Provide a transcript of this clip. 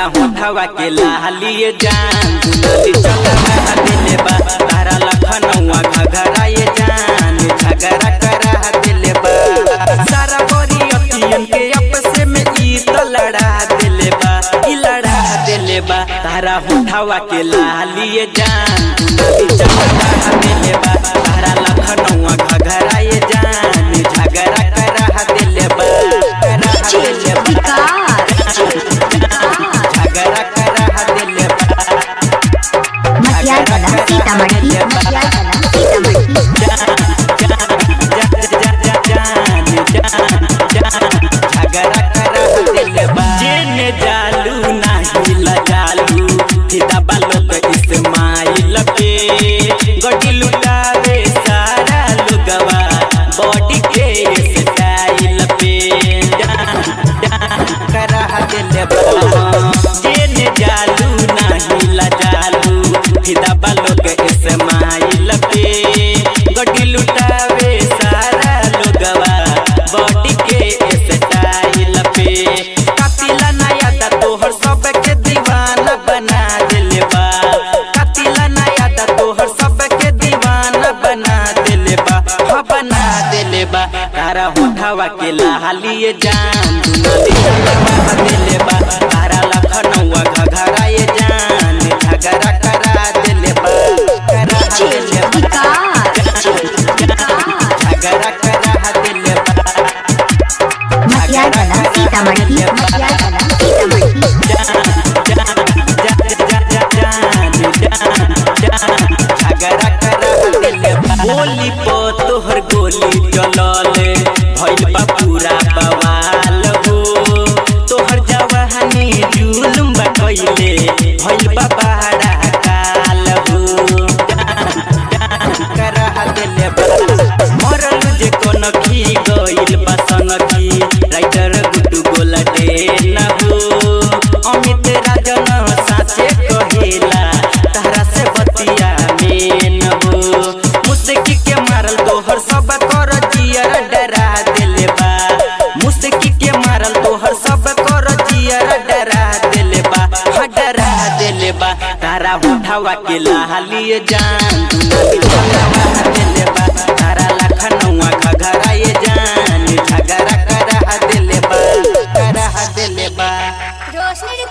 होठवा के लालिए जान दुलाली चला दिले बा तारा लखनऊआ घघरा ये जान झगड़ा करा दिले बा सारा बोरी अतियन के आपसे में ई तो लड़ा दिले बा ई लड़ा दिले बा तारा होठवा के लालिए जान दुलाली चला दिले बा तारा लखनऊआ घघरा ये जान झगड़ा करा दिले बा करा दिले बा झगड़ा करा दिले बा मटियागला सीतामढ़ी मटियागला सीतामढ़ी जेने जालू नाही लगालू फिदा बालोक इस्माइल पे गड्डी लुटावे सारा लोगवा बॉडी के स्टाइल पे करा दिले बा जेने जालू नाही लगालू फिदा बालोक इस्माइल पे गड्डी लुटावे सारा लोगवा बॉडी के स्टाइल पे कपिला नया दा तोहर सब के दीवाना बना दिले बा कपिला नया दा तोहर सब के दीवाना बना दिले बा हाँ बना दिले बा तारा होठवा के लालिए जान दुनाली चलवा दिले बा तारा लखनऊआ घघरा ये जान झगड़ा करा दिले बा करा दिले बा झगड़ा करा दिले बा मटियागला सीतामढ़ी मटियागला सीतामढ़ी गोली पो तोहर गोली चलले भइल बा पूरा बवाल हो तोहर जवानी जुलुम बा कइले भइल बा बड़ा काल हो करा दिले बा मरल जे कोन खी गइल बा संगठी राइटर गुड्डू गोला दे ना हो अमित राजन साचे कहेला तारा से बतिया में न हो मुस्की के मारल तोहर सब कर जियर डरा दिले बा मुस्की के मारल तोहर सब कर जियर डरा दिले बा हाँ डरा दिले बा तारा होठवा के लालिए जान दुनाली चलवा दिले बा तारा लखनऊआ घघरा ये जान झगड़ा करा दिले बा करा दिले बा रोशनी